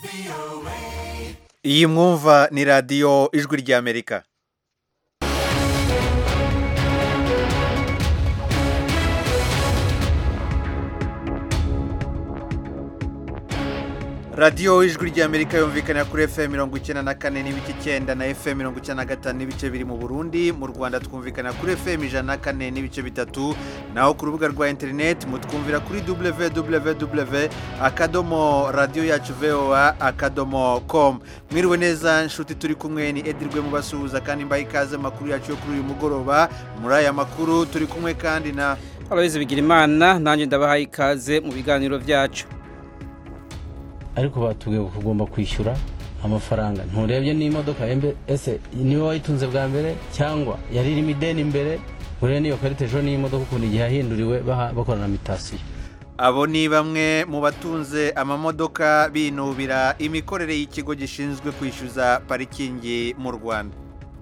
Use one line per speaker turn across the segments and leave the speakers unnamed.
iyi mwumva ni radiyo ijwi ry'amerika radiyo ijwi ry'amerika yumvikana kuri fm mirongo icyenda na kane n'ibice icyenda na fm mirongo icyenda na gatanu n'ibice biri mu burundi mu rwanda twumvikana kuri fm ijana na kane n'ibice bitatu naho ku rubuga rwa interineti mutwumvira kuri www akadomo radiyo yacu voa akadomo com mwiriwe neza nshuti turi kumwe ni edirwe mubasuhuza kandi mbaye ikaze amakuru yacu yo kuri uyu mugoroba muri aya makuru turi kumwe kandi na
abayobozi bigira imana nanjye ndabahaye ikaze mu biganiro byacu
ariko batubwiye ko ugomba kwishyura amafaranga nturebye n'imodoka ese niwe wayitunze bwa mbere cyangwa yari irimo ideni imbere urebe n'iyo karita ejo n'imodoka ukuntu igihe yahinduriwe bakorana mitasiyo
abo ni bamwe mu batunze amamodoka binubira imikorere y'ikigo gishinzwe kwishyuza parikingi mu rwanda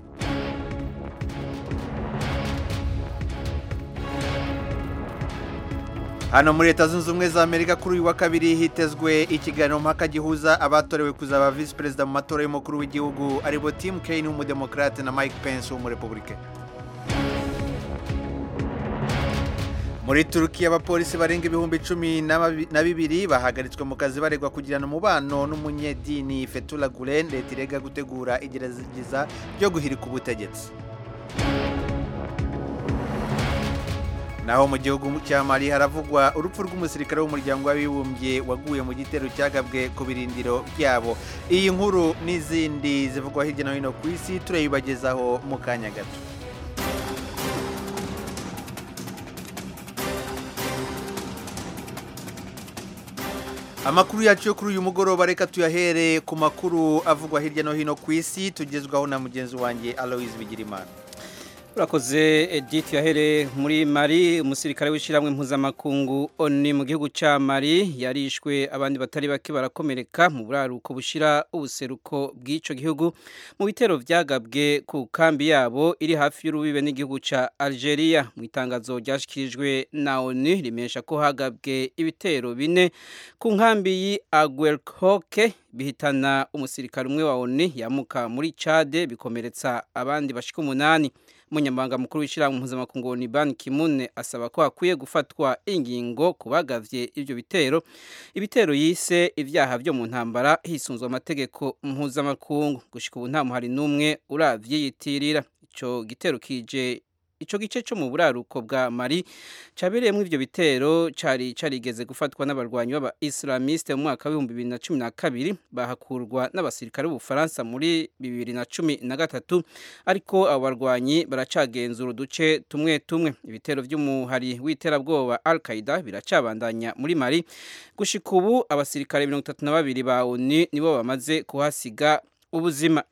hano muri leta zunze ubumwe za amerika kuri uyu wa kabiri hitezwe ikiganiro mpaka gihuza abatorewe kuzaba visi perezida mu matora y'umukuru w'igihugu aribo tim kane w'umudemokarate na mike pence w'umurepubulike muri turukiya abapolisi barenga ibihumbi cumi na bibiri bahagaritswe mu kazi baregwa kugirana umubano n'umunyedini fetula gulen leta irega gutegura igerageza ryo guhirika ubutegetsi naho mu gihugu cya mali haravugwa urupfu rw'umusirikare w'umuryango w'abibumbye waguye mu gitero cyagabwe ku birindiro byabo iyi nkuru n'izindi zivugwa hirya no hino ku isi turayibagezaho mu kanya gato amakuru yacu yo kuri uyu mugoroba reka tuyahere ku makuru avugwa hirya no hino ku isi tugezwaho na mugenzi wanjye aloise bigirimana
urakoze edith yahere muri mari umusirikare w'ishyirahamwe mpuzamakungu oni mu gihugu cya mari yarishwe abandi batari bake barakomereka mu buraruko bushyira ubuseruko bw'icyo gihugu mu bitero byagabwe ku kambi yabo iri hafi y'urubibe n'igihugu cya algeria mu itangazo ryashyikirijwe na oni rimesha ko hagabwe ibitero bine ku nkambi y'agwerhoke bihitana umusirikare umwe wa oni yamuka muri cade bikomeretsa abandi bashika umunani umunyamabanga mukuru w'ishyirahamwe mpuzamakungu ni ban kimune asaba ko hakwiye gufatwa ingingo ku bagavye ibyo bitero ibitero yise ibyaha byo mu ntambara hisunzwe amategeko mpuzamakungu gushika ubu nta muhari n'umwe uravyiyitirira ico gitero kije ico gice cyo mu buraruko bwa Mali cabereyemo ivyo bitero cari carigeze gufatwa n'abarwanyi b'aba Islamiste mu mwaka wa 2012 bahakurwa n'abasirikare b'Ubufaransa muri 2013 ariko abo barwanyi baracagenzura uduce tumwe tumwe ibitero vy'umuhari w'iterabwoba Al-Qaeda biracabandanya muri Mali gushika ubu abasirikare 32 ba ONU nibo bamaze kuhasiga ubuzima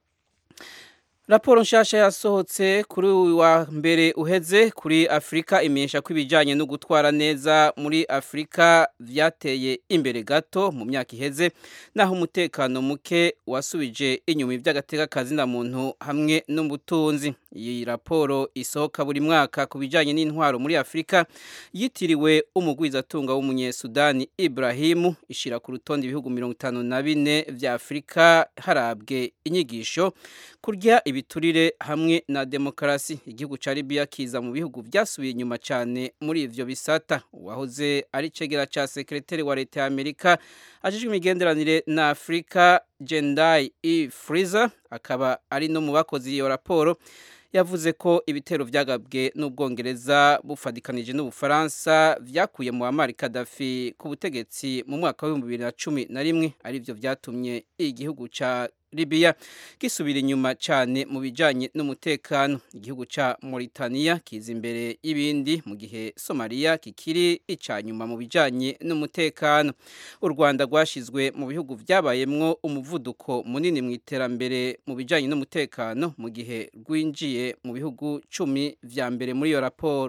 raporo nshasha yasohotse kuri uyu wa mbere uheze kuri afurika imenyesha ko ibijyanye no gutwara neza muri afurika byateye imbere gato mu myaka iheze naho umutekano muke wasubije inyuma iby'agatekakazi na muntu hamwe n'ubutunzi iyi raporo isohoka buri mwaka ku bijyanye n'intwaro muri afurika yitiriwe umugwizatunga w'umunyesudani Ibrahimu ishyira ku rutonde ibihugu mirongo itanu na bine bya afurika harabwe inyigisho kurya ibiturire hamwe na demokarasi igihugu cya Libya kiza mu bihugu byasubiye inyuma cyane muri ivyo bisata uwahoze ari cegera cya sekretari wa leta ya Amerika ajejwe imigenderanire na Afrika Jendai E Freezer akaba ari no mu bakozi iyo raporo yavuze ko ibitero byagabwe n'ubwongereza bufadikanije n'ubufaransa byakuye mu Muammar Gaddafi ku butegetsi mu mwaka wa 2011 ari byo byatumye igihugu cya Libya gisubira inyuma cyane mu bijanye n'umutekano igihugu ca Mauritania kiza imbere y'ibindi mu gihe Somalia kikiri icanyuma mu bijanye n'umutekano u Rwanda rwashizwe mu bihugu byabayemwo umuvuduko munini mu iterambere mu bijanye n'umutekano mu gihe rwinjiye mu bihugu cumi vya mbere muri iyo raporo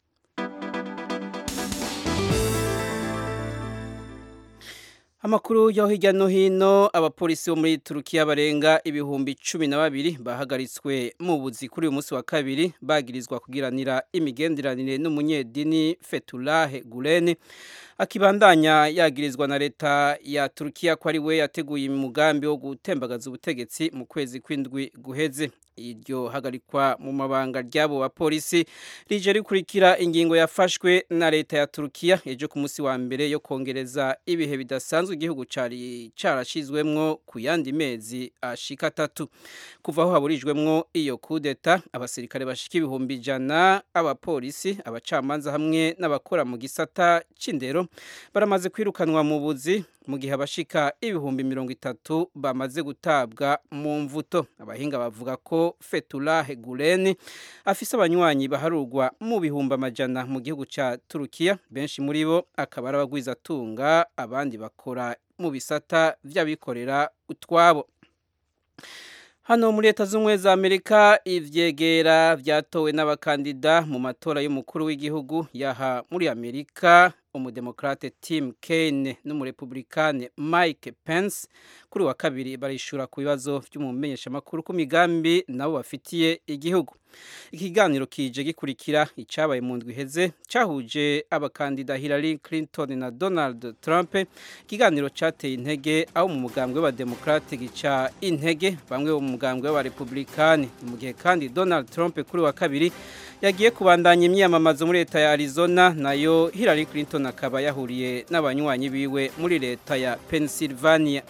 Amakuru yo hirya no hino abapolisi bo muri Turukiya barenga ibihumbi cumi na babiri bahagaritswe mu buzi kuri uyu munsi wa kabiri bagirizwa kugiranira imigenderanire n'umunyedini Fethullah Gulen akibandanya yagirizwa na leta ya Turkiya ko ari we yateguye umugambi wo gutembagaza ubutegetsi mu kwezi kw'indwi guheze iryo hagarikwa mu mabanga ry'abo bapolisi rije rikurikira ingingo yafashwe na leta ya Turkiya ejo ku munsi wa mbere yo kongereza ibihe bidasanzwe igihugu cari carashizwemwo ku yandi mezi ashika atatu kuva aho haburijwemwo iyo kudeta abasirikare bashika ibihumbi ijana abapolisi abacamanza hamwe n'abakora mu gisata c'indero baramaze kwirukanwa mu buzi mu gihe abashika ibihumbi mirongo itatu bamaze gutabwa mu mvuto abahinga bavuga ko Fethullah Gulen afise abanywanyi baharurwa mu bihumbi amajana mu gihugu ca Turukiya benshi muri bo akaba ari abagwizatunga abandi bakora mu bisata vy'abikorera utwabo Hano muri leta z'ubumwe za Amerika ivyegera vyatowe n'abakandida mu matora y'umukuru w'igihugu yaha muri Amerika umudemokrate Tim Kaine n'umurepublikane Mike Pence kuri wa kabiri barishura ku bibazo by'umumenyesha makuru ku migambi nabo bafitiye igihugu ikiganiro kije gikurikira icabaye mu ndwi iheze cahuje abakandida Hillary Clinton na Donald Trump ikiganiro cateye intege aho mu mugambwe w'abademokrate gica intege bamwe mu mugambwe w'abarepublikani mu gihe kandi Donald Trump kuri wa kabiri yagiye kubandanya imyiyamamazo muri leta ya Arizona nayo Hillary Clinton akaba yahuriye n'abanywanyi biwe muri leta ya Pennsylvania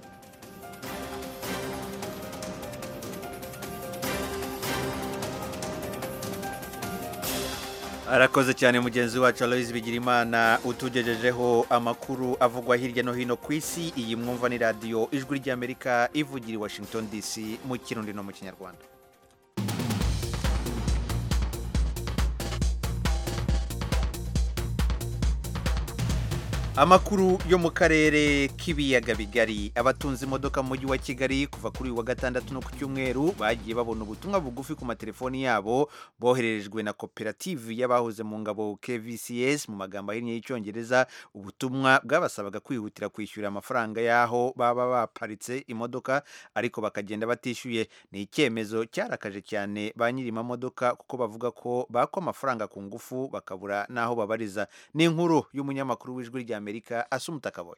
arakoze cyane mugenzi wacu Aloys Bigirimana utugejejeho amakuru avugwa hirya no hino ku isi iyi mwumva ni radiyo ijwi ry'Amerika ivugira i Washington DC mu kirundi no mu kinyarwanda amakuru yo mu karere k'ibiyaga bigari abatunze imodoka mu mujyi wa kigali kuva kuri uyu wa gatandatu no ku cyumweru bagiye babona ubutumwa bugufi ku matelefoni yabo bohererejwe na koperative y'abahoze mu ngabo kvcs mu magambo ahinnye y'icyongereza ubutumwa bwabasabaga kwihutira kwishyura amafaranga y'aho baba baparitse imodoka ariko bakagenda batishyuye ni icyemezo cyarakaje cyane ba nyiri amamodoka kuko bavuga ko bakwa amafaranga ku ngufu bakabura n'aho babariza ni inkuru y'umunyamakuru w'ijwi rya amerika asumuta kaboye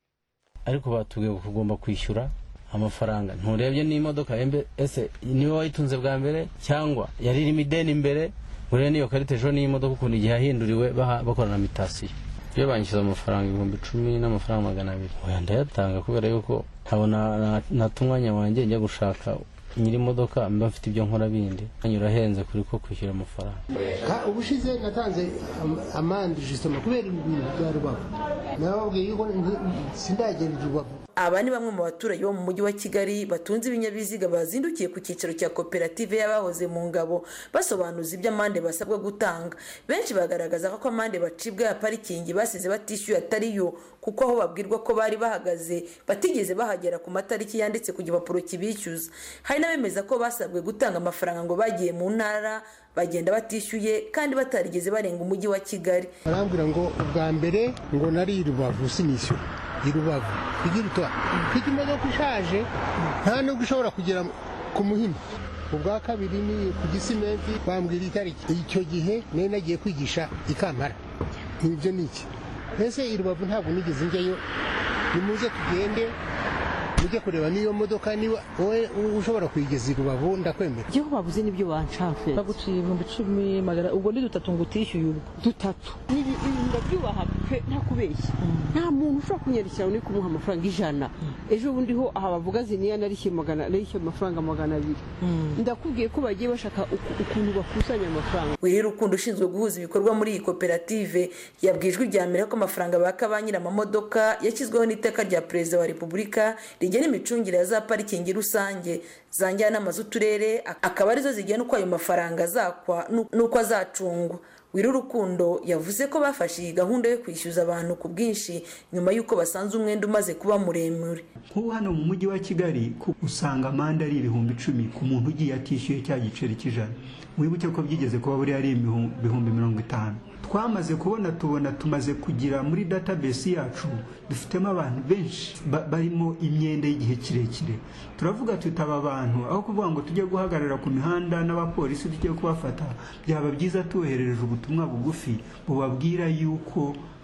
ariko batubwiye ko ugomba kwishyura amafaranga nturebye n'imodoka embe ese niwe wayitunze bwa mbere cyangwa yari irimo ideni imbere urebe n'iyo karita ejo n'imodoka ukuntu igihe yahinduriwe baha- bakora na mitasiyo iyo banyishyize amafaranga ibihumbi icumi n'amafaranga magana abiri oya ndayatanga kubera yuko ntabona nata umwanya wanjye njya gushaka nyiri imodoka mba mfite ibyo nkora bindi mwanya urahenze kuri ko kwishyura amafaranga
Ka- ubushize natanze am- amande jisitoma kubera ibintu bya rubavu nababwiye yuko nti- sindagenda i rubavu
aba ni bamwe mu baturage bo mu mujyi wa kigali batunze ibinyabiziga bazindukiye ku cyicaro cya koperative y'abahoze mu ngabo basobanuza ibyo amande basabwa gutanga benshi bagaragaza ko amande bacibwa ya parikingi basize batishyuye atari yo kuko aho babwirwa ko bari bahagaze batigeze bahagera ku matariki yanditse ku gipapuro kibishyuza hari n'abemeza ko basabwe gutanga amafaranga ngo bagiye mu ntara bagenda batishyuye kandi batarigeze barenga umujyi wa kigali
barambwira ngo ubwa mbere ngo nari i rubavu sinishyura i rubavu igira utuba mfite imodoka ishaje nta nubwo ishobora kugera ku muhima ubwa kabiri ni ku gisimenti bambwira itariki icyo gihe nari nagiye kwigisha i kampala ibyo ni iki mbese i rubavu ntabwo nigeze njyayo nimuze tugende mujye kureba n'iyo modoka niba wowe ushobora kuyigeza i rubavu ndakwemera
ibyo babuze nibyo banshafera baguciye ibihumbi icumi magana ubwo ni dutatu ngo utishyuye ubwo dutatu Ibi- ibi ndabyubaha pe nta kubeshya nta muntu ushobora kunyandikira uri kumuha amafaranga ijana ejo bundi ho aha bavuga ziniya narishyuye magana narishyuye amafaranga magana abiri ndakubwiye ko bagiye bashaka uku- ukuntu bakusanya amafaranga
wiri rukundo ushinzwe guhuza ibikorwa muri iyi koperative yabwiye ijwi rya mbere ko amafaranga baka ba nyiri amamodoka yashyizweho n'iteka rya perezida wa repubulika rigena imicungire ya za parikingi rusange za njyanama z'uturere akaba arizo zigena uko ayo mafaranga azakwa n'u- n'uko azacungwa wiri rukundo yavuze ko bafashe iyi gahunda yo kwishyuza abantu ku bwinshi nyuma y'uko basanze umwenda umaze kuba muremure
nk'ubu hano mu mujyi wa kigali ku- usanga amande ari ibihumbi icumi ku muntu ugiye atishyuye cya giceri cy'ijana wibuke ko byigeze kuba buriya ari ibihu- ibihumbi mirongo itanu twamaze kubona tubona tumaze kugira muri database yacu dufitemo abantu benshi ba- barimo imyenda y'igihe kirekire turavuga tuti aba bantu aho kuvuga ngo tujye guhagarara ku mihanda n'abapolisi tujye kubafata byaba byiza tuboherereje ubutumwa bugufi bubabwira yuko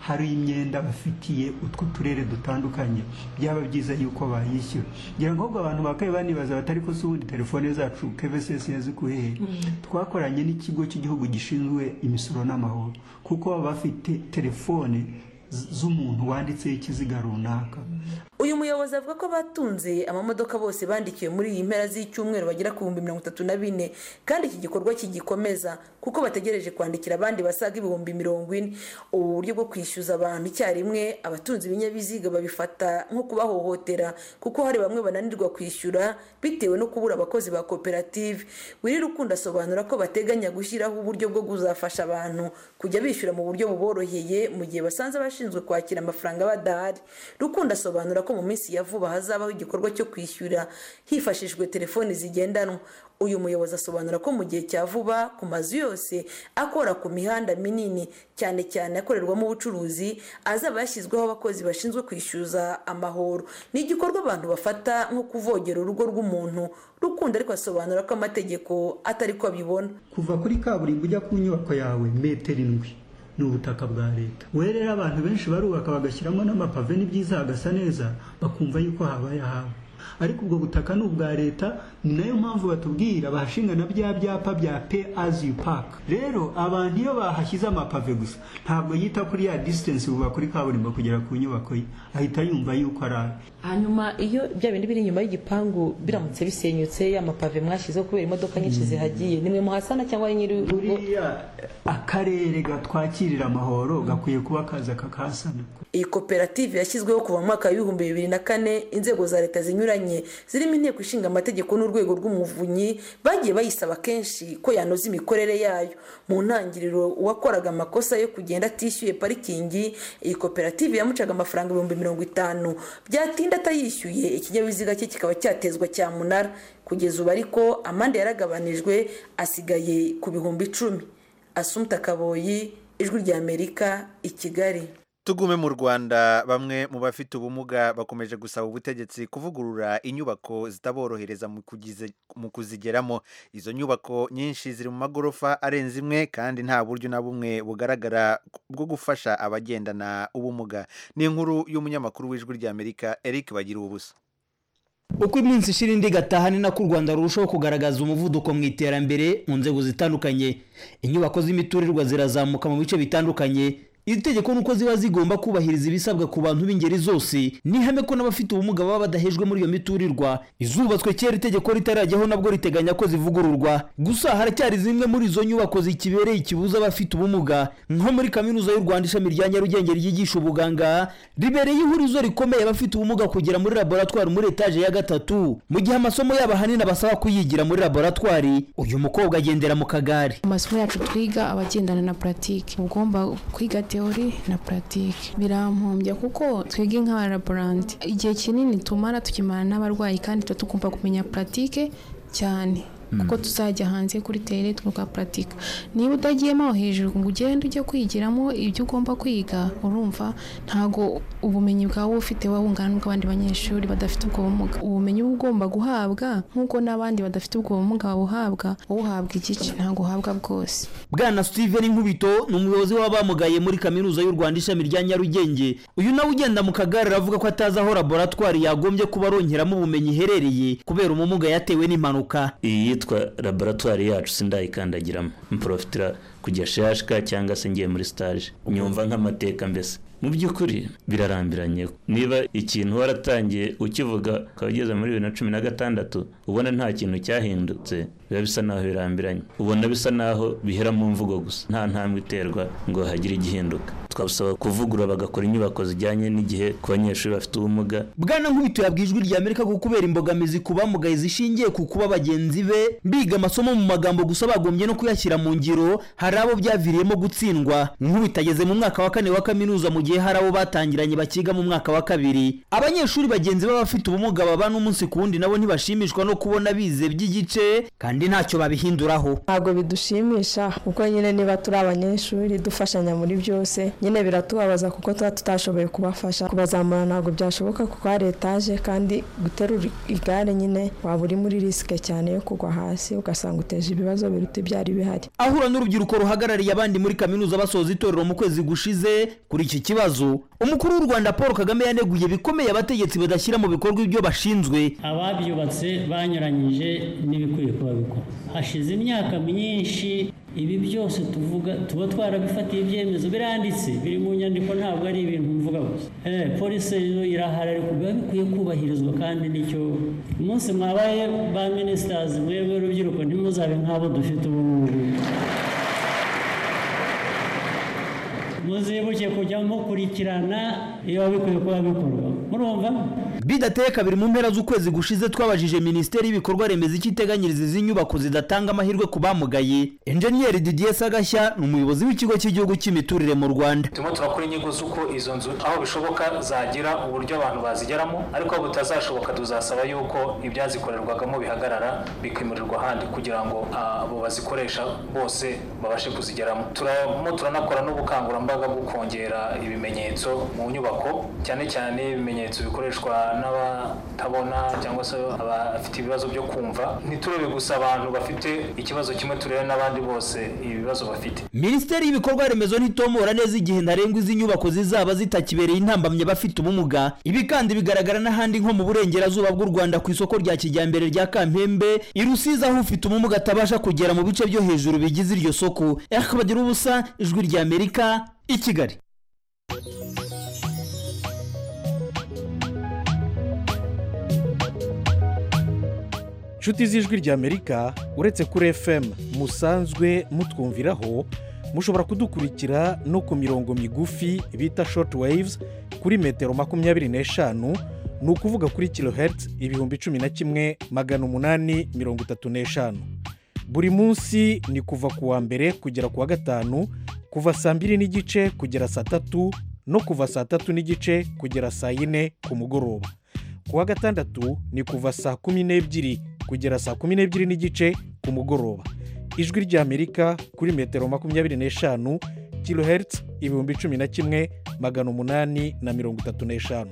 hari imyenda bafitiye utwo turere dutandukanye byaba byiza yuko bayishyura ngira ngo ahubwo abantu bakaye banibaza batari ko se ubundi telefone zacu kvss yazikuye he twakoranye n'ikigo cy'igihugu gishinzwe imisoro n'amahoro kuko baba bafite telefone z- z'umuntu wanditseho ikiziga runaka
uyu muyobozi avuga ko abatunze amamodoka bose bandikiwe muri iyi mpera z'icyumweru bagera ku bihumbi mirongo itatu na bine kandi iki gikorwa kigikomeza kuko bategereje kwandikira abandi basaga ibihumbi mirongo ine ubu buryo bwo kwishyuza abantu icyarimwe abatunze ibinyabiziga babifata nko kubahohotera kuko hari bamwe bananirwa kwishyura bitewe no kubura abakozi ba koperative wiri rukundo asobanura ko bateganya gushyiraho uburyo bwo kuzafasha abantu kujya bishyura mu buryo buboroheye mu gihe basanze abashinzwe kwakira amafaranga badahari rukundo asobanura ko mu minsi ya vuba hazabaho igikorwa cyo kwishyura hifashishijwe telefoni zigendanwa uyu muyobozi asobanura ko mu gihe cya vuba ku mazu yose akora ku mihanda minini cyane cyane akorerwamo ubucuruzi azaba yashyizweho abakozi bashinzwe kwishyuza amahoro ni igikorwa abantu bafata nko kuvogera urugo rw'umuntu rukundo ariko asobanura ko amategeko atari ko abibona
kuva kuri kaburimbo ujya ku nyubako yawe metero indwi ni ubutaka bwa leta we rero abantu benshi barubaka bagashyiramo n'amapave ni byiza hagasa neza bakumva yuko habaye ahabo ariko ubwo butaka ni ubwa leta ni nayo mpamvu batubwira bahashinga na bya byapa bya pay as you park rero abantu iyo bahashyize amapave gusa ntabwo yita kuri ya distance buba kuri kaburimbo kugera ku nyubako ye ahita yumva yuko ari aye
hanyuma iyo bya bindi biri inyuma y'igipangu biramutse bisenyutse ya mapave mwashyizeho kubera imodoka nyinshi zihagiye nimwe muhasana cyangwa ari nyiri urugo
buriya akarere gatwakirira amahoro gakwiye kuba kaza kakahasana
iyi koperative yashyizweho kuva mu mwaka w'ibihumbi bibiri na kane inzego za leta zinyuranye zirimo inteko ishinga amategeko n'urwego rw'umuvunyi bagiye bayisaba kenshi ko yanoza imikorere yayo mu ntangiriro uwakoraga amakosa yo kugenda atishyuye parikingi iyi koperative yamucaga amafaranga ibihumbi mirongo itanu byatinda atayishyuye ikinyabiziga cye kikaba cyatezwa cyamunara kugeza ubu ariko amande yaragabanijwe asigaye ku bihumbi icumi asumta kaboyi ijwi ry'amerika i kigali
tugume mu rwanda bamwe mu bafite ubumuga bakomeje gusaba ubutegetsi kuvugurura inyubako zitaborohereza mu kugize- mu kuzigeramo izo nyubako nyinshi ziri mu magorofa arenze imwe kandi nta buryo na bumwe bugaragara bwo gufasha abagendana ubumuga ni inkuru y'umunyamakuru w'ijwi ry'amerika eric bagira ubusa
uko iminsi ishira indi igataha ni nako u rwanda rurushaho kugaragaza umuvuduko mu iterambere mu nzego zitandukanye inyubako z'imiturirwa zirazamuka mu bice bitandukanye iri tegeko nuko ziba zigomba kubahiriza ibisabwa ku bantu b'ingeri zose n'ihame ko n'abafite ubumuga baba badahejwe muri iyo miturirwa izubatswe kera itegeko ritarajyaho nabwo riteganya ko zivugururwa gusa haracyari zimwe muri izo nyubako zikibereye ikibuza abafite ubumuga nko muri kaminuza y'u rwanda ishami rya nyarugenge ryigisha ubuganga ribereye ihurizo rikomeye abafite ubumuga kugera muri laboratwari muri etaje ya gatatu mu gihe amasomo yabo ahanini abasaba kuyigira muri laboratwari uyu mukobwa agendera mu kagare
amasomo yacu twiga abagendana na puratike ugomba kwiga teori na puratike birampumbya kuko twebwe nk'abaraboranti igihe kinini tumara tukimara n'abarwayi kandi tuba tugomba kumenya puratike cyane kuko tuzajya hanze kuri tere tuka puratika niba utagiyemo aho hejuru ngo ugende ujye kwigiramo ibyo ugomba kwiga urumva ntabwo ubumenyi bwawe ufite wowe bungana n'ubw'abandi banyeshuri badafite ubwo bumuga ubumenyi uba ugomba guhabwa nk'uko n'abandi badafite ubwo bumuga babuhabwa wowe uhabwa igice ntabwo uhabwa bwose
bwana steven nkubito ni umuyobozi w'abamugaye muri kaminuza y'u rwanda ishami rya nyarugenge uyu nawe ugenda mu kagare aravuga ko atazi aho laboratwari yagombye kuba arongeramo ubumenyi iherereye kubera umumuga yatewe n'impanuka
iyi yitwa laboratwari yacu sindayikandagiramo mporofitira kujya shashika cyangwa se ngiye muri stage nyumva nk'amateka mbese mu by'ukuri birarambiranye niba ikintu waratangiye ukivuga ukaba ugeze muri bibiri na cumi na gatandatu ubona nta kintu cyahindutse biba bisa naho birambiranye ubona bisa naho bihera mu mvugo gusa nta ntambwe iterwa ngo hagire igihinduka twabasaba kuvugurura bagakora inyubako zijyanye n'igihe ku banyeshuri bafite ubumuga
bwana nkubito yabwiye ijwi rya amerika ko kubera imbogamizi ku bamugaye zishingiye ku kuba bagenzi be biga amasomo mu magambo gusa bagombye no kuyashyira mu ngiro hari abo byaviriyemo gutsindwa nkubito ageze mu mwaka wa kane wa kaminuza mu gihe gihe hari abo batangiranye bakiga mu mwaka wa kabiri abanyeshuri bagenzi b'abafite ubumuga babana umunsi ku wundi nabo ntibashimishwa no kubona bize by'igice kandi ntacyo babihinduraho
ntabwo bidushimisha kuko nyine niba turi abanyeshuri dufashanya muri byose nyine biratubabaza kuko tuba tutashoboye kubafasha kubazamura ntabwo byashoboka kuko hari etaje kandi guterura igare nyine waba uri muri risike cyane yo kugwa hasi ugasanga uteje ibibazo biruta ibyari bihari
ahura n'urubyiruko ruhagarariye abandi muri kaminuza basoza itorero mu kwezi gushize kuri iki kibazo umukuru w'u rwanda paul kagame yaneguye bikomeye abategetsi badashyira mu bikorwa ibyo bashinzwe
ababyubatse banyuranyije n'ibikwiye kuba bikora hashize imyaka myinshi ibi byose tuvuga tuba twarabifatiye ibyemezo biranditse biri mu nyandiko ntabwo ari ibintu mvuga gusa polisi irahari ariko biba bikwiye kubahirizwa kandi nicyo umunsi mwabaye ba minisitazi mwebwe urubyiruko ntimuzabe nk'abo dufite ubu ngubu muzibuke kujya mukurikirana iyo bikwiye kuba bikorwa murumva
bidateye kabiri mu mpera z'ukwezi gushize twabajije minisiteri y'ibikorwa remezo icyo iteganyiriza izi nyubako zidatanga amahirwe ku bamugaye enjeniyeri didier sagashya ni umuyobozi w'ikigo cy'igihugu cy'imiturire mu rwanda
turimo turakora inyigo z'uko izo nzu aho bishoboka zagira uburyo abantu bazigeramo ariko aho butazashoboka tuzasaba yuko ibyazikorerwagamo bihagarara bikimurirwa ahandi kugira ngo abo bazikoresha bose babashe kuzigeramo turamo turanakora n'ubukangurambaga bwo kongera ibimenyetso mu nyubako cyane cyane ibimenyetso bikoreshwa n'abatabona cyangwa se abafite ibibazo byo kumva ntiturebe gusa abantu bafite ikibazo kimwe turebe n'abandi bose ibibazo bafite
minisiteri y'ibikorwa remezo ntitomora neza igihe ntarengwa izi nyubako zizaba zitakibereye intambamyi abafite ubumuga ibi kandi bigaragara n'ahandi nko mu burengerazuba bw'u rwanda ku isoko rya kijyambere rya kampembe i rusizi aho ufite ubumuga atabasha kugera mu bice byo hejuru bigize iryo soko bagira ubusa ijwi rya amerika i kigali
inshuti z'ijwi ry'amerika uretse kuri fm musanzwe mutwumviraho mushobora kudukurikira no ku mirongo migufi bita shoti wayivuzi kuri metero makumyabiri n'eshanu ni ukuvuga kuri kilohertz ibihumbi cumi na kimwe magana umunani mirongo itatu n'eshanu buri munsi ni kuva ku wa mbere kugera ku wa gatanu kuva saa mbiri n'igice kugera saa tatu no kuva saa tatu n'igice kugera saa yine ku mugoroba ku wa gatandatu ni kuva saa kumi n'ebyiri kugera saa kumi n'ebyiri n'igice ku mugoroba ijwi ry'amerika kuri metero makumyabiri n'eshanu kilohertz ibihumbi cumi na kimwe magana umunani na mirongo itatu n'eshanu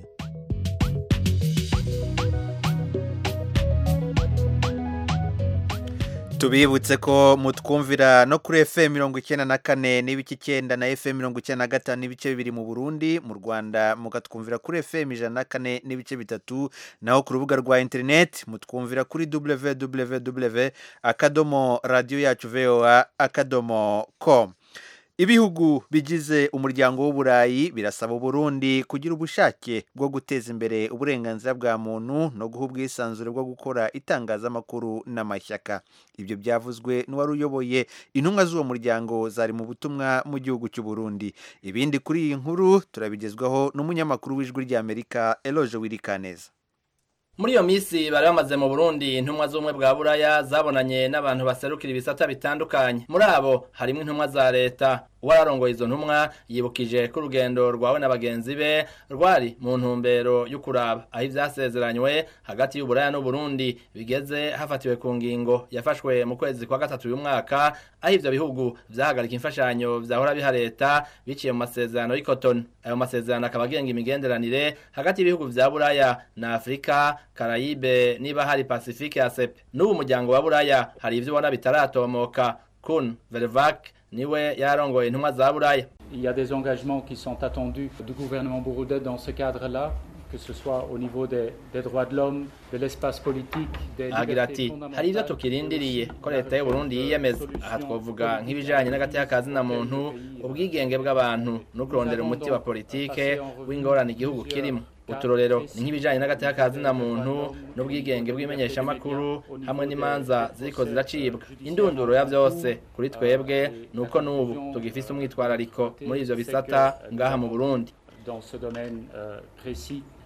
tubibutse ko mutwumvira no kuri fm mirongo icyenda na kane n'ibice icyenda na fm mirongo icyenda na gatanu n'ibice bibiri mu burundi mu rwanda mukatwumvira kuri fm ijana na kane n'ibice bitatu naho ku rubuga rwa interineti mutwumvira kuri www akadomo radiyo yacu voa akadomo com ibihugu bigize umuryango w'uburayi birasaba uburundi kugira ubushake bwo guteza imbere uburenganzira bwa muntu no guha ubwisanzure bwo gukora itangazamakuru n'amashyaka ibyo byavuzwe n'uwari uyoboye intumwa z'uwo muryango zari mu butumwa mu gihugu cy'u Burundi ibindi kuri iyi nkuru turabigezwaho n'umunyamakuru w'ijwi ry'amerika eloge wirikaneza
muri iyo minsi bari bamaze mu burundi intumwa z'ubumwe bwa buraya zabonanye n'abantu baserukira ibisata bitandukanye muri abo harimo intumwa za leta uwararongoye izo ntumwa yibukije ko urugendo rwawe na bagenzi be rwari mu ntumbero yo kuraba aho ibyasezeranywe hagati y'uburaya n'uburundi bigeze hafatiwe ku ngingo yafashwe mu kwezi kwa gatatu uyu mwaka aho ibyo bihugu byahagarika imfashanyo byahora biha leta biciye mu masezerano y'ikotoni ayo masezerano akaba agenga imigenderanire hagati y'ibihugu bya buraya na afurika karayibe niba hari pasifike ya sepe n'ubu muryango wa buraya hari ibyo ubona bitaratomoka kun vervac niwe yarongoye intumwa za buraya
Il y a des engagements qui sont attendus du gouvernement burundais dans ce cadre-là, que ce soit au niveau des, des droits de l'homme, de l'espace politique, des
agira ati hari ibyo tukirindiriye ko leta y'u Burundi yiyemeza aha twavuga nk'ibijanye n'agateka kazina muntu ubwigenge bw'abantu no kurondera umuti wa politike w'ingorane igihugu kirimo uturorero ni nk'ibijanye n'agateka kazina muntu n'ubwigenge bw'imenyeshamakuru hamwe n'imanza ziriko ziracibwa indunduro ya byose kuri twebwe ni uko n'ubu tugifise umwitwarariko muri ivyo bisata ngaha mu burundi
dans ce domaine euh, précis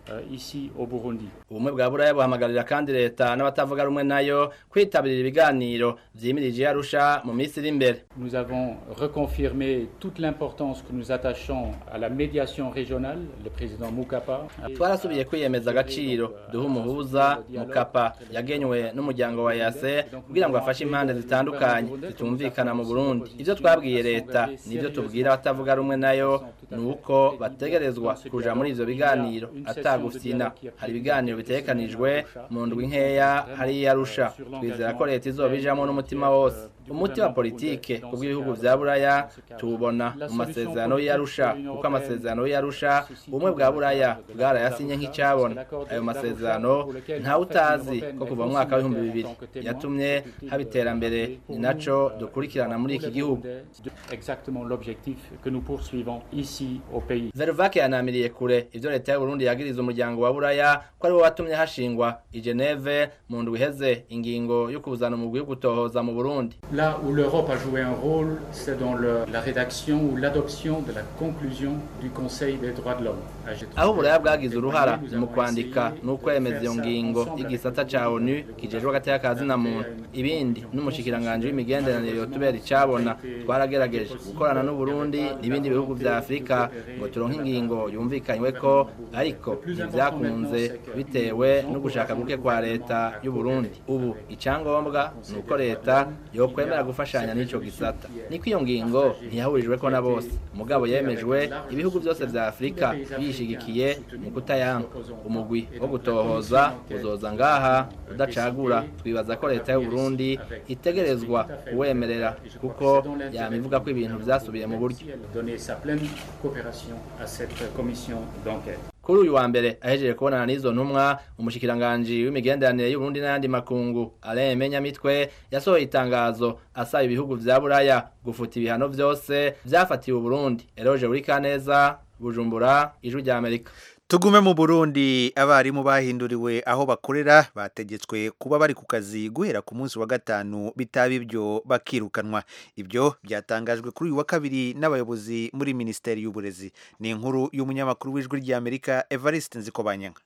euh, ici au Burundi.
ubumwe bwa buraya buhamagarira kandi leta n'abatavuga rumwe nayo kwitabirira ibiganiro vyimirije arusha mu minsi iri imbere
Nous avons reconfirmé toute l'importance que nous attachons à la médiation régionale, le président Mukapa.
twarasubiye kwiyemeza agaciro duha umuhuza mukapa yagenywe n'umuryango wa yase kugira ngo afashe impande zitandukanye zitumvikana mu burundi ivyo twabwiye leta nivyo tubwira abatavuga rumwe nayo ni uko bategerezwa kuja muri ivyo biganiro atagufyina hari ibiganiro bitegekanijwe mu ndwi nkeya hariya arusha twizera ko leta izobijamwo n'umutima wose umuti wa politike ku bw'ibihugu vya buraya tuwubona mu masezerano y'arusha kuko amasezerano y'arusha ubumwe bwa buraya bwarayasinye nk'icyabona ayo masezerano ntawe utazi ko kuva mu mwaka w'ibihumbi bibiri yatumye haba iterambere ni naco dukurikirana muri iki gihugu
Exactement l'objectif que nous poursuivons ici au pays.
veruvake yanamiriye kure ivyo leta y'uburundi yagiriza umuryango wa buraya ko ariwo watumye hashingwa i geneve mu ndwi iheze ingingo yo kuzana umugwi wo gutohoza mu burundi
Là où l'Europe a joué un rôle, c'est dans le- la rédaction ou l'adoption de la conclusion du Conseil des droits de l'homme.
aho uburaya bwagize uruhara mu kwandika n'ukwemeza iyo ngingo y'igisata ca onu kijejwe agateka ka zina muntu ibindi n'umushikiranganji w'imigenderanire yotubera icabona twaragerageje gukorana n'uburundi n'ibindi bihugu vya afurika ngo turonke ingingo yumvikanyweko ariko ntivyakunze bitewe no gushaka guke kwa leta y'uburundi ubu icangombwa ni uko leta yokwemera gufashanya n'ico gisata niko iyo ngingo ntiyahurijweko na bose mugabo yemejwe ibihugu vyose vya afurika yishigikiye mu kutayanka umugwi wo gutohoza uzoza ngaha udacagura twibaza ko leta y'uburundi itegerezwa kuwemerera kuko yama ivuga ko ibintu vyasubiye mu buryo
Donner sa pleine coopération à cette commission d'enquête.
kuri uyu wa mbere ahejeje kubonana n'izo ntumwa umushikiranganji w'imigenderanire y'uburundi n'ayandi makungu alain menyamitwe yasohoye itangazo asaba ibihugu vya buraya gufuta ibihano vyose vyafatiwe uburundi eroje buri kaneza bujumbura ijwi rya amerika
tugume mu burundi abarimu bahinduriwe aho bakorera bategetswe kuba bari ku kazi guhera ku munsi wa gatanu bitaba ibyo bakirukanwa ibyo byatangajwe kuri uyu wa kabiri n'abayobozi muri minisiteri y'uburezi ni inkuru y'umunyamakuru w'ijwi ry'amerika evariste nzikobanyanga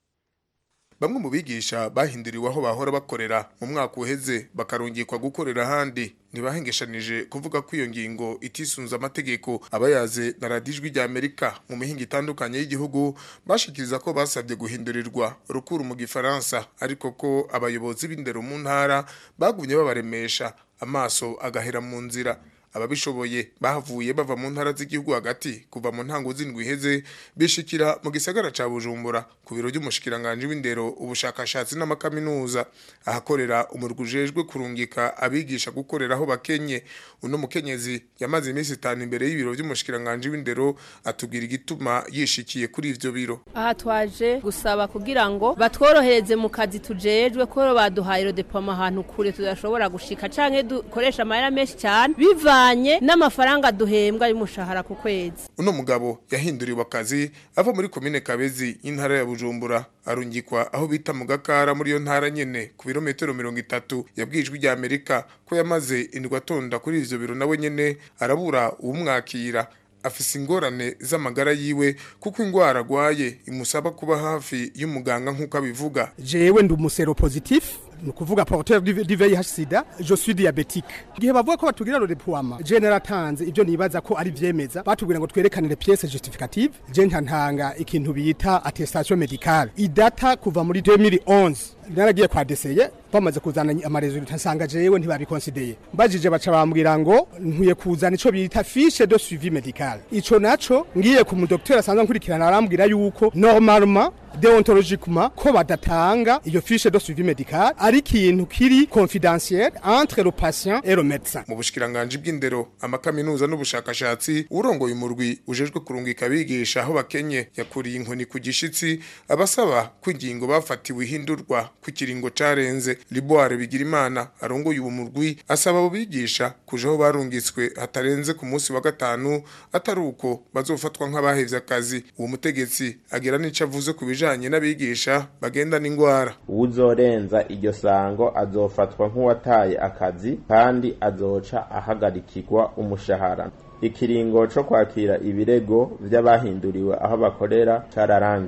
bamwe mu bigisha bahinduriwe aho bahora bakorera mu mwaka uheze bakarungikwa gukorera ahandi ntibahengeshanije kuvuga ko iyo ngingo itisunze amategeko abayaze na radiyo ijwi rya amerika mu mihinga itandukanye y'igihugu bashikiriza ko basabye guhindurirwa rukuru mu gifaransa ariko ko abayobozi b'indero mu ntara bagumye babaremesha amaso agahera mu nzira ababishoboye bahavuye bava mu ntara z'igihugu hagati kuva mu ntango z'indwi iheze bishikira mu gisagara ca bujumbura ku biro by'umushikiranganji w'indero ubushakashatsi n'amakaminuza ahakorera umurwi ujejwe kurungika abigisha gukorera aho bakenye uno mukenyezi yamaze iminsi itanu imbere y'ibiro by'umushikiranganji w'indero atubwira igituma yishikiye kuri ivyo biro
aha twaje gusaba kugira ngo batworohereze mu kazi tujejwe ko baduhaye rodepoma ahantu kure tudashobora gushika canke dukoresha amahera menshi cyane bivanye n'amafaranga duhembwa y'umushahara ku kwezi
uno mugabo yahinduriwe akazi ava muri komine kabezi y'intara ya bujumbura arungikwa aho bita mu gakara muri iyo ntara nyene ku birometero mirongo itatu yabwijwe rya amerika ko yamaze indwi atonda kuri ivyo biro nawe nyene arabura uwumwakira afise ingorane z'amagara yiwe kuko ingwara agwaye imusaba kuba hafi y'umuganga nk'uko abivuga
jewe ndi umusero positif ni ukuvuga porteur du du VIH sida je suis diabétique igihe bavuga ko batugira rodeploiement je naratanze ibyo nibaza ko ari vyemeza batubwira ngo twerekanire pièce justificative je ntantanga ikintu bita attestation médicale idata kuva muri 2011 naragiye kwa deseye bamaze kuzana amaresultat nsanga jewe ntibabikonsideye mbajije baca bambwira ngo nkwiye kuzana ico bita fiche de suivi médical ico naco ngiye ku mudokiteri asanzwe nkurikirana arambwira yuko normalement deontologiquement ko badatanga iyo fiche de suivi médical ari ikintu kiri confidentiel entre le patient et le médecin
mu bushikiranganje bw'indero amakaminuza n'ubushakashatsi urongoye umurwi ujejwe kurungika abigisha aho bakenye yakuriye inkoni ku gishitsi abasaba ko ingingo bafatiwe ihindurwa ku kiringo carenze liboire bigirimana arongoye uwo murwi asaba abo bigisha kuja aho barungitswe hatarenze ku munsi wa gatanu atari uko bazofatwa nk'abahevye akazi uwo mutegetsi agira n'ico avuze ku bijanye n'abigisha bagenda n'ingwara
uwuzorenza iryo sango azofatwa nk'uwataye akazi kandi azoca ahagarikirwa umushahara ikiringo co kwakira ibirego vy'abahinduriwe aho bakorera cararangiye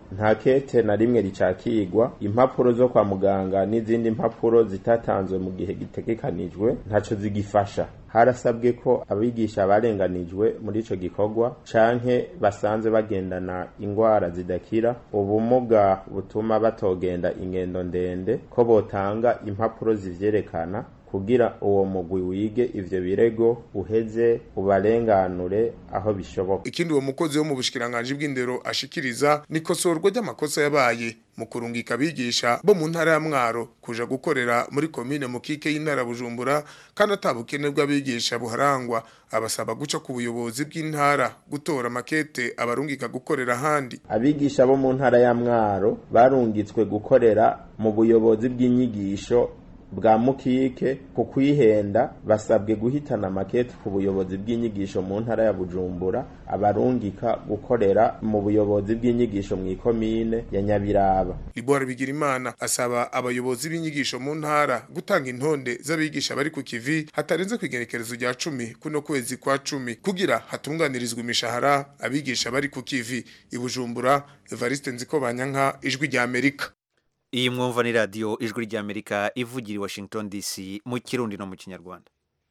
nta kete na rimwe ricakigwa impapuro zo kwa muganga n'izindi mpapuro zitatanzwe mu gihe gitegekanijwe ntaco zigifasha harasabwe ko abigisha barenganijwe muri ico gikorwa canke basanze bagendana ingwara zidakira ubumuga butuma batogenda ingendo ndende ko botanga impapuro zivyerekana kugira uwo mugwi wige ivyo birego uheze ubarenganure aho bishoboka
ikindi uwo mukozi wo mu bushikiranganje bw'indero ashikiriza ni kosorwa ry'amakosa yabaye mu kurungika abigisha bo mu ntara ya Mwaro kuja gukorera muri komine mukike y'intara Bujumbura kandi atabukene bw'abigisha buharangwa abasaba guca ku buyobozi bw'intara gutora makete abarungika gukorera ahandi
abigisha bo mu ntara ya Mwaro barungitswe gukorera mu buyobozi bw'inyigisho bwa mukike ku kwihenda basabwe guhitana makete ku buyobozi bw'inyigisho mu ntara ya Bujumbura abarungika gukorera mu buyobozi bw'inyigisho mu ikomine ya Nyabiraba
Libora Bigirimana asaba abayobozi b'inyigisho mu ntara gutanga intonde z'abigisha bari ku kivi hatarenze kwigerekerezo rya cumi kuno kwezi kwa cumi kugira hatunganirizwe imishahara abigisha bari ku kivi i Bujumbura Evariste Nzikobanyanka ijwi rya Amerika
iyi mwumva ni radiyo ijwi ry'amerika ivugira i washington dc mu kirundi no mu kinyarwanda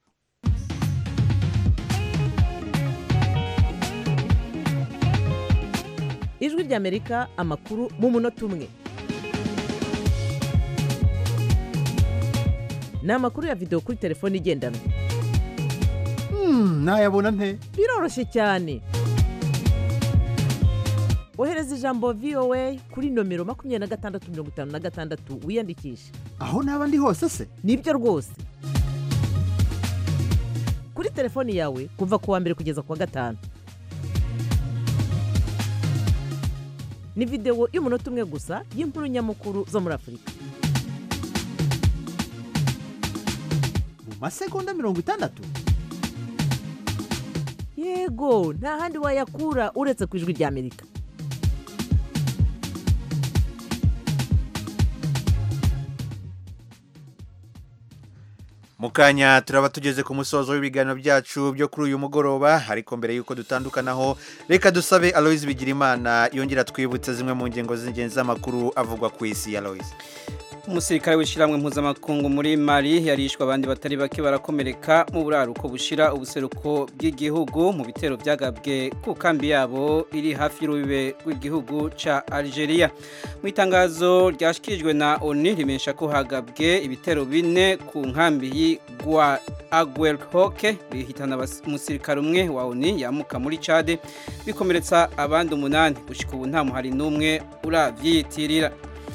ijwi ry'amerika amakuru mu munota umwe ni amakuru ya videwo kuri telefone igendanwa
nayabona nte
biroroshye cyane ohereza ijambo voa kuri nomero makumyabiri na gatandatu mirongo itanu na gatandatu wiyandikishe
aho naba ndi hose se
nibyo rwose kuri telefoni yawe kuva ku wa mbere kugeza ku wa gatanu ni videwo y'umunota umwe gusa y'inkuru nyamukuru zo muri afurika
mu masegonda mirongo itandatu
yego nta handi wayakura uretse ku ijwi ry'amerika
mu kanya turaba tugeze ku musozo w'ibiganiro byacu byo kuri uyu mugoroba ariko mbere y'uko dutandukanaho reka dusabe aloise bigirimana yongera twibutse zimwe mu ngingo z'ingenzi z'amakuru avugwa ku isi ya aloise
umusirikare w'ishyirahamwe mpuzamakungu muri mari yarishwe abandi batari bake barakomereka mu buraruko bushira ubuseruko bw'igihugu mu bitero byagabwe ku kambi yabo iri hafi y'urubibe rw'igihugu ca Algeria mu itangazo ryashikirijwe na ONU rimesha ko hagabwe ibitero bine ku nkambi y'Igwa Aguelhoke bihitana umusirikare umwe wa ONU yamuka muri Chad bikomeretsa abandi umunani gushika ubu nta muhari n'umwe uravyiyitirira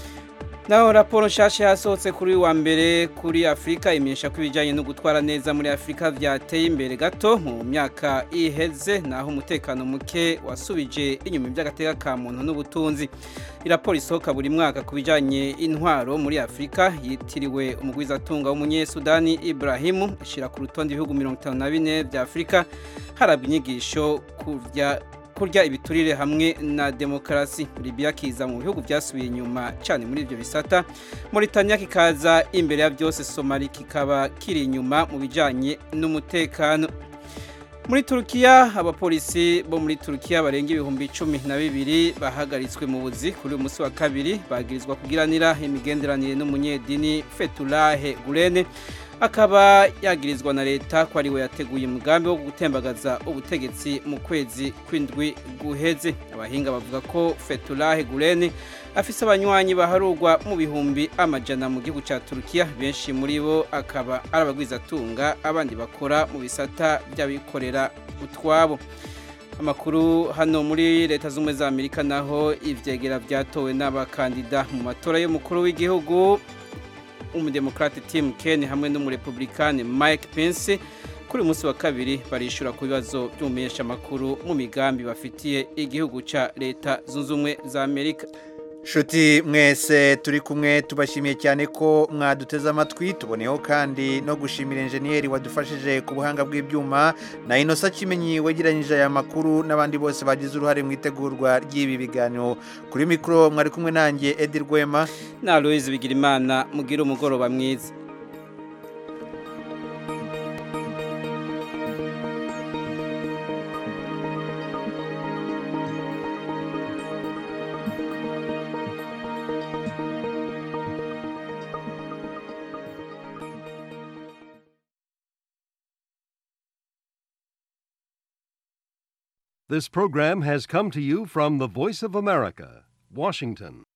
naho raporo nshasha yasohotse kuri wa mbere kuri afurika imenyesha ko ibijyanye no gutwara neza muri afurika byateye imbere gato mu myaka iheze naho umutekano muke wasubije inyuma iby'agateka ka muntu n'ubutunzi iraporo isohoka buri mwaka ku bijyanye intwaro muri afurika yitiriwe umugwizatunga w'umunyesudani Ibrahimu ishyira ku rutonde ibihugu mirongo itanu na bine bya afurika harabwa inyigisho kurya kurya ibiturire hamwe na demokarasi Libya kiza mu bihugu byasubiye inyuma cyane muri ibyo bisata Mauritania kikaza imbere ya byose Somali kikaba kiri inyuma mu bijyanye n'umutekano muri Turukiya abapolisi bo muri Turukiya barenga ibihumbi cumi na bibiri bahagaritswe mu buzi kuri uyu munsi wa kabiri bagirizwa kugiranira imigenderanire n'umunyedini Fethullah Gulen akaba yagirizwa na leta ko ariwe yateguye umugambi wo gutembagaza ubutegetsi mu kwezi kw'indwi guheze abahinga bavuga ko Fethullah Gulen afise abanywanyi baharugwa mu bihumbi amajana mu gihugu ca Turukiya benshi muri bo akaba ari abagwizatunga abandi bakora mu bisata by'abikorera utwabo amakuru hano muri leta z'ubumwe za Amerika naho ivyegera byatowe n'abakandida mu matora y'umukuru w'igihugu umudemokrate Tim Kaine hamwe n'umurepublikane Mike Pence kuri munsi wa kabiri barishura ku bibazo by'umumenyesha makuru mu migambi bafitiye igihugu ca leta zunze ubumwe za Amerika
Shuti mwese turi kumwe tubashimiye cyane ko mwaduteze amatwi tuboneyeho kandi no gushimira enjeniyeri wadufashije ku buhanga bw'ibyuma na inosa kimenyi wegeranyije aya makuru n'abandi bose bagize uruhare mu itegurwa ry'ibi biganiro kuri mikoro mwari kumwe nanjye Edi Rwema
na Louise Bigirimana mugira umugoroba mwiza
This program has come to you from the Voice of America, Washington.